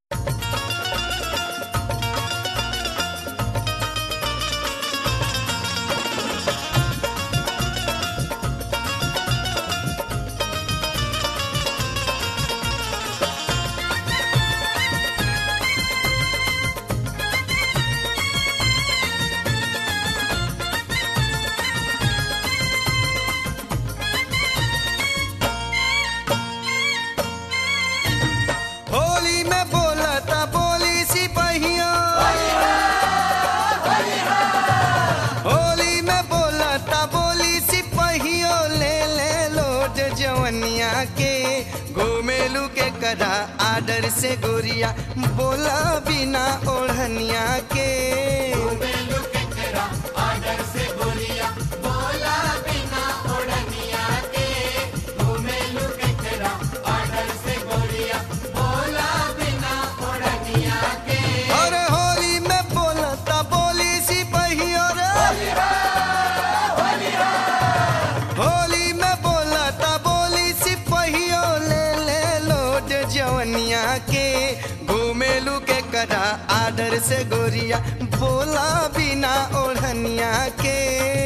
होली में बोलता बोली सिपहिया होली में बोलता बोली सिपहियो ले ले लोट जवनिया के घूमेलू के कदा आदर से गोरिया बोला बिना ओढ़निया के अरे होली में बोलता बोली सिपहियो रे होली में बोलता बोली सिपहियो ले ले लोट जवनिया के घूमेलू के कदा आदर से गोरिया बोला बिना ओढ़निया के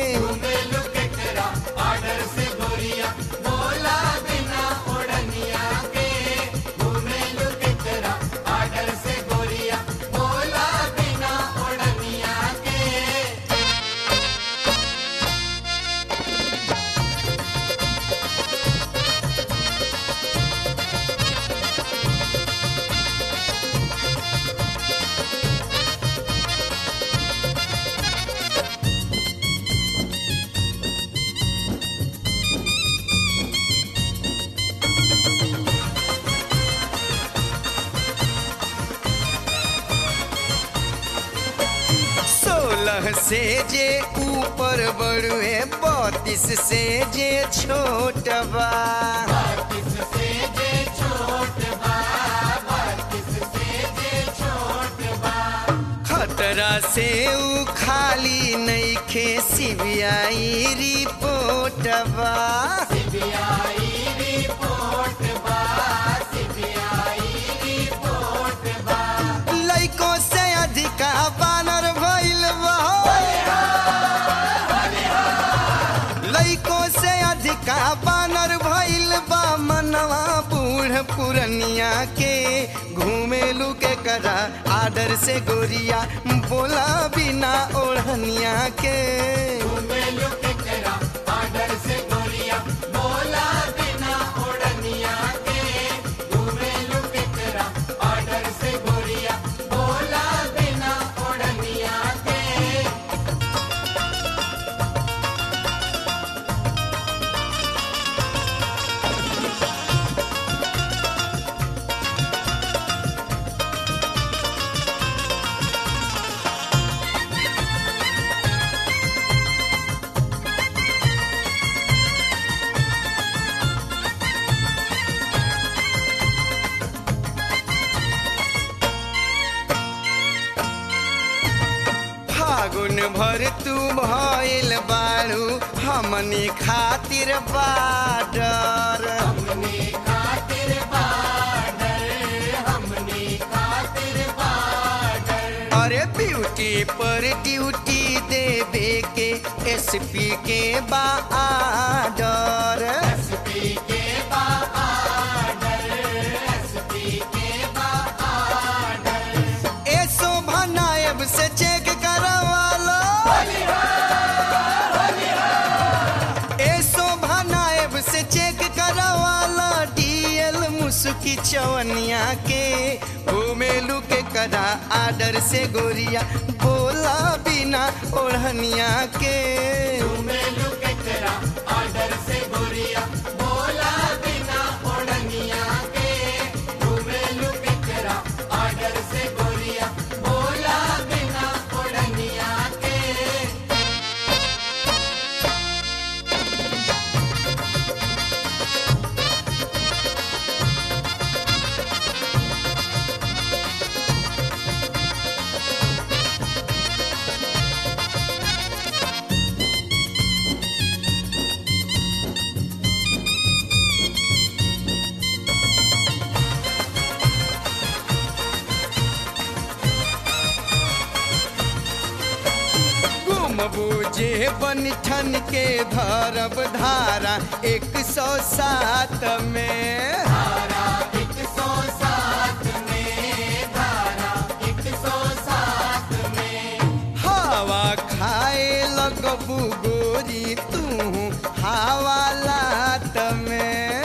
सोलह से जे ऊपर बड़ुए बत्तीस से जे छोट बा खतरा से ऊ खाली नईखे सीबीआई रिपोर्ट बा लइको से अधिका बानर भइल बा लइको से अधिका बानर भइल बा मनवा बूढ़ पुरनिया के घूमेलू के करा आदर से गोरिया बोला बिना ओढ़निया के फागुन भर तू भइल बाड़ू हमनी खातिर बाडर अरे ब्यूटी पर ड्यूटी देवे के एसपी के बा आडर ए शोभा नायब से चेक करवा लो ए शोभा नायब से चेक करवा लो डीएल मुसुकी चवनिया के घूमेलू के कदा आदर से गोरिया बोला बिना ओढ़निया के बुझे बन ठन के धरब धारा एक सौ सात में हवा खाए लगबू गोरी तू हवा लात में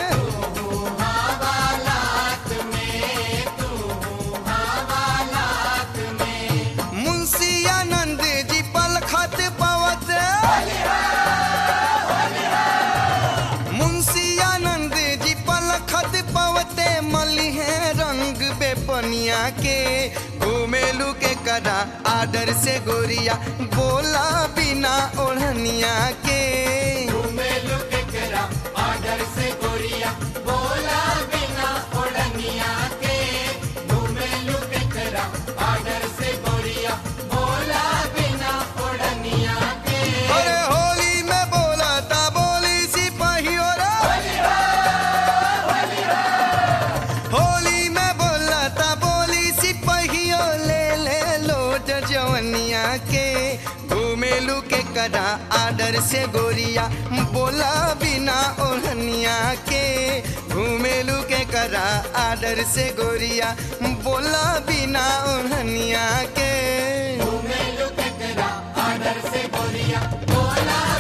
मुंशी आनंद जी पलखत पवत मुंशी आनंद जी पलखत पवते मलिहे रंग बेपनिया के घूमेलू के करा आदर से गोरिया बोला बिना ओढ़निया के अरे होली में बोला ता बोली सिपाहियों रे होली में बोला ता बोली सिपाहियों ले ले लोट जवनिया के घूमेलू के करा आदर से गोरिया बोला बिना ओढ़निया के घूमेलू के करा आदर से गोरिया बोला बिना ओढ़निया के घूमे लुक करा आदर से गोरिया बोला